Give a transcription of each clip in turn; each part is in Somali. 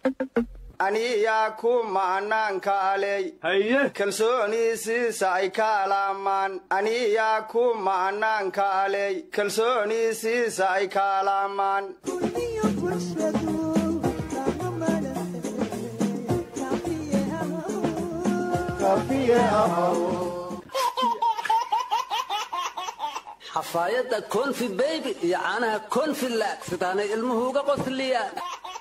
aniyaa ku ma'naankaaley kalsooniisiisa ay kaalaamaan aniyaa ku ma'naankaaley kalsooniisiisa ay kaalaamaan xafaayadda konfi beybi iyo caanaha konfi laag sidaanay ilmuhu uga qosliyaan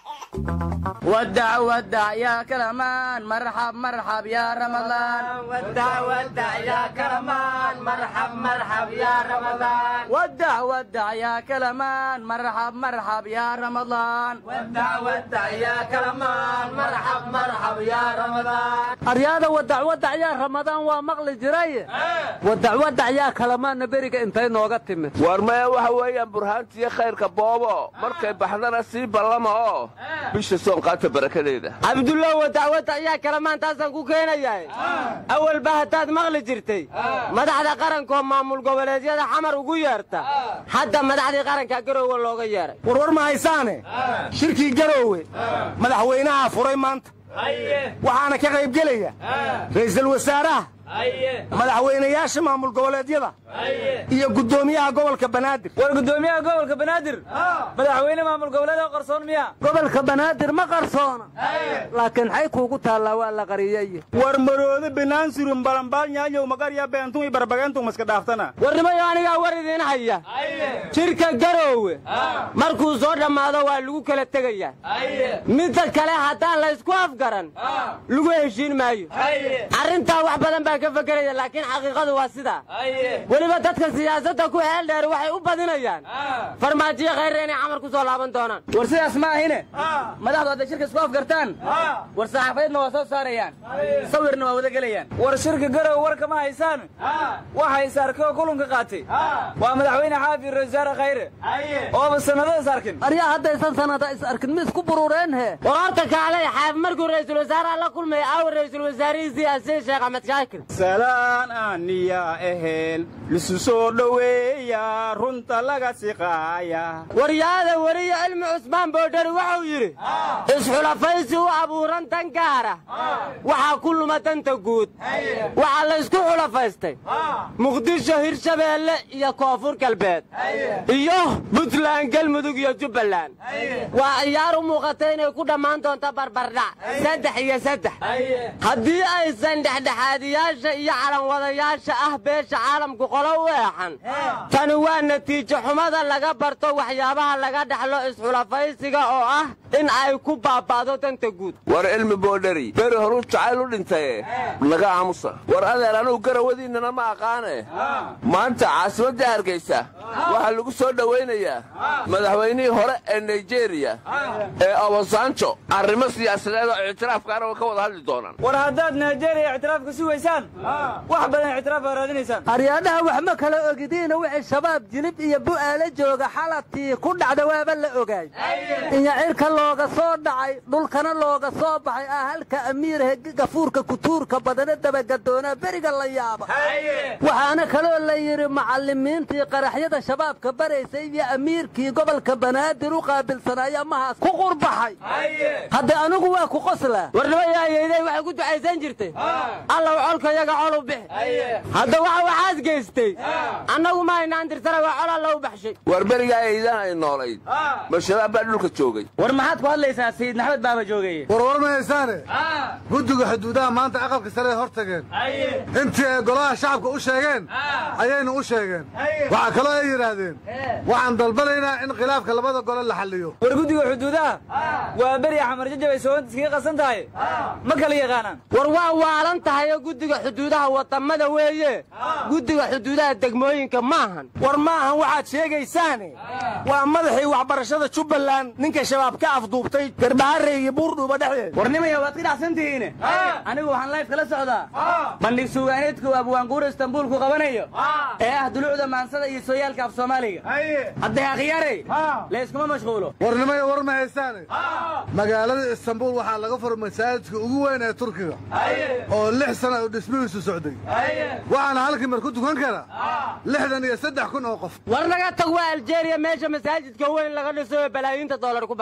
ودع ودع يا كرمان مرحب مرحب يا رمضان ودع ودع يا كرمان مرحب مرحب يا رمضان ودع ودع يا كلمان مرحب مرحب يا رمضان ودع ودع يا كرمان مرحب مرحب يا رمضان aryaada wadac wadac yaa ramadaan waa maqli jiray wadac wadac yaa kalamaanna beriga intay nooga timid war maya waxa weeyaan burhaantiyo khayrka boobo markay baxdana sii ballama oo bisha soonqaata barakadeeda cabdullah wadac wadac yaa kalamaan taasaan ku keenayahay awalba haddaad maqli jirtay madaxda qarankoo maamul goboleedyada xamar ugu yeerta hadda madaxdii qaranka garoowe looga yeeray warwar ma haysaane shirkii garoowe madaxweynaha furay maanta waxaana ka qaybgelaya ra'iisul wasaaraha madaxweynayaasha maamul goboleedyada iyo guddoomiyaha gobolka banaadir war guddoomiyaha gobolka banaadir madaxweyne maamul goboleeda qarsoon miya gobolka banaadir ma qarsoona laakiin xay kuugu taallaa waa la qariyey war maroode banaansurin balambaal magarya beentum barbageentum iska dhaaftana warnimayo anigaa war idiin haya jirka garoowe markuu soo dhammaado waa lagu kala tegayaa midda kale haddaan laysku afgaran lagu heshiin maayo arrintaa wax badan baan ka fekeraya laakiin xaqiiqadu waa sidaa weliba dadka siyaasadda ku heel dheer waxay u badinayaan farmaajiyo khayre inay camar ku soo laaban doonaan war sidaas ma ahine madaxdu hadday shirka isku afgartaan war saxaafadeedna waa soo saarayaan sawirna waa wada gelayaan war shirka garow warka ma haysaan waxay saarkay oo kulanka qaatay waa madaxweyne xaafi rasaare khayre ooba sannado is arkin aryaa haddaysan sanada is arkin mi isku burureen he war horta kaalay xaaf markuu ra'iisul wasaaraha la kulmaya aawa ra'iisul wasaarihiisii asii sheekh axmed shaakir salaan aniya ehel lisu soo dhoweeya runta laga siqaaya waryaada weriye cilmi cusmaan boodhari wuxuu yidhi isxulafaysi u abuuran tan gaara waxaa ku luma danta guud waxaa laysku xulafaystay muqdisho hirshabeelle iyo koonfur galbeed iyo buntland galmudug iyo jubbaland waa ciyaar u muuqata inay ku dhammaan doonto barbardhac saddex iyo saddex haddii aysan dhexdhexaadiyaasha iyo calanwadayaasha ah beesha caalamku qolo u eexan tani waa natiijo xumada laga barto waxyaabaha laga dhaxlo isxulafaysiga oo ah in ay ku baaba'do danta guud war cilmi boodhari beri horuu jacayl u dhintaye naga aamusa war adeer anugu garawadiinnana ma aqaane maanta caasimadda hargaysa waxaa lagu soo dhowaynayaa madaxweynihii hore ee naijeeriya ee obasanjo arrimo siyaasadeed oo ictiraafkaana way ka wada hadli doonaan war haddaad naijeeriya ictiraafka sugaysaan wax badan ictiraaf aa raadinaysaan aryaadhaha wax ma kala ogidiina wixii shabaab jilib iyo bu'aala jooga xalatii ku dhacda waaba la ogaay inya cirka looga soo dhacay dhulkana looga soo baxay ah halka amiirhe gafuurka kutuurka badana dabagadoonaa beriga la yaaba waxaana kaloo la yidhi macallimiintii qaraxyada shabaabka baraysay iyo amiirkii gobolka banaadir u qaabilsanaya mahaas ku qurbaxay hadda anigu waa ku qoslaa warnimayaayeydey waxay ku ducaysan jirtay allow colka yaga col u bix hadda waxa waxaad geystay annagu ma haynaan tirsana waa col alla u baxshay war berigaa eydaan ay noolayd ma shabaab baa dhulka joogay war maxaad ku hadlaysaa sayid maxamed baaba joogeye warwar ma haysaane guddiga xuduudaha maanta aqalka sare hor tageen intii ay golaha shacabka u sheegeen ayaynu u sheegeen waxaa kaloo ay yidhaahdeen waxaan dalbanaynaa in khilaafka labada gole la xalliyo war guddiga xuduudaha waa beri xamar jajabay soonta iskaga qasan tahay ma kala yaqaanaan war waa waalan tahay oo guddiga xuduudaha wadamada weeye guddiga xuduudaha degmooyinka maahan war maahan waxaad sheegaysaane waa madaxii waxbarashada jubbaland ninka shabaab ka afduubtay garbaharre iyo buurdhuuba dhexdeed warnimaya waad ka dhacsan tihiine anigu waxaan layf kala socdaa bandhig suugaaneedku abwaanguura istanbuulku qabanayo ee ah duluucda maansada iyo sooyaalka af soomaaliga hadday akhyarey layskuma mashquulo warnimaya war ma haysaane magaalada istanbuul waxaa laga furay masaajidka ugu weyn ee turkiga oo lix sana uu dhismihiisu socday waxaana halkii mar ku tukan kara lixdan iyo saddex kun oo qof war naga tag waa aljeeriya meesha masaajidka weyn laga dhiso ee balaayiinta doolar ku baxday war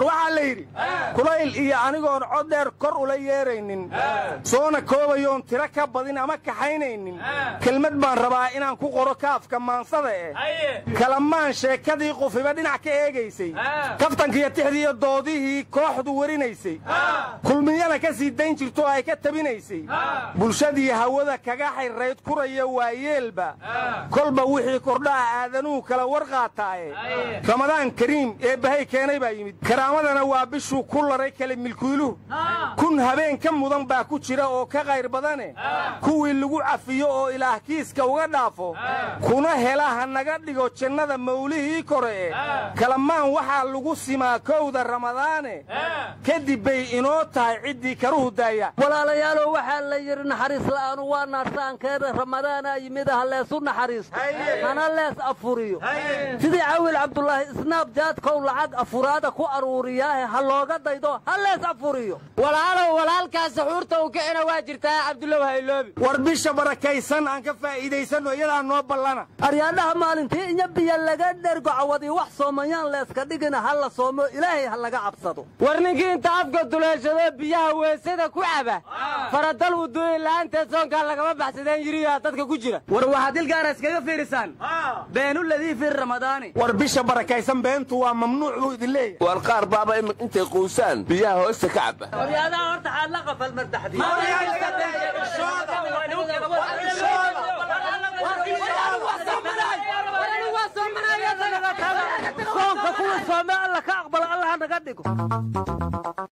waxaa la yidhi kulayl iyo anigoon cod dheer kor ula yeeraynin soona koobayoon tiro ka badin ama kaxaynaynin kelmad baan rabaa inaan ku qoro kaafka maansada eh kalamaan sheekadii qufiba dhinac ka eegaysay kaftankiiyo tixdiiyo doodihii kooxdu warinaysay kulmiyana ka sii dayn jirto oo ay ka tabinaysay bulshadii hawada kaga xayrayd kuraya waayeelba kolba wixii kordhaha aadanuhu kala war qaataaye ramadaan kariim ee bahay keenay baa yimid karaamadana waa bishuu ku laray kale milkiiluhu kun habeen ka mudan baa ku jira oo ka qayr badane kuwii lagu cafiyo oo ilaah kiiska uga dhaafo kuna hela ha naga dhigo jannada mawlihii kore e kalamaan waxaa lagu simaa kowda ramadaane kadib bay inoo tahay ciddii karuhu daaya walaalayaalow waxaa la yidhi naxariis la'aanu waa naarsaankeeda ramadaanaa yimid ha leesu naxariisto hana lees afuriyo sidii cawil cabdulaahi isnaab jaadkow lacag afuraada ku aruuriyaahe ha looga daydo ha lees afuriyo walaalow walaalkaa saxuurta uu kicina waa jirtaa cabdulow hayloobi war bisha barakaysan aan ka faa'iidaysanno iyadaa noo ballana aryaadhaha maalintii inya biyo laga dhergo cawadii wax soomayaan leeska dhigina ha la soomo ilaahay ha laga cabsado war ninkii inta afka duleeshado biyaha weesada ku caba faradal wuduuyin la'aanteed soonkaa lagama baxsadeen yiriyaa dadka ku jira war waxaad dilgaara iskaga fiirisaan beenuladii fi ramadaani war bisha barakaysan beentu waa mamnuuc buu idin leeyahay war qaar baaba im- intay quusaan biyaha hoosta ka caba waryaadaha horta xaad la qafal mardaxdii soonka kuwa soome alla ka aqbala allah naga dhigo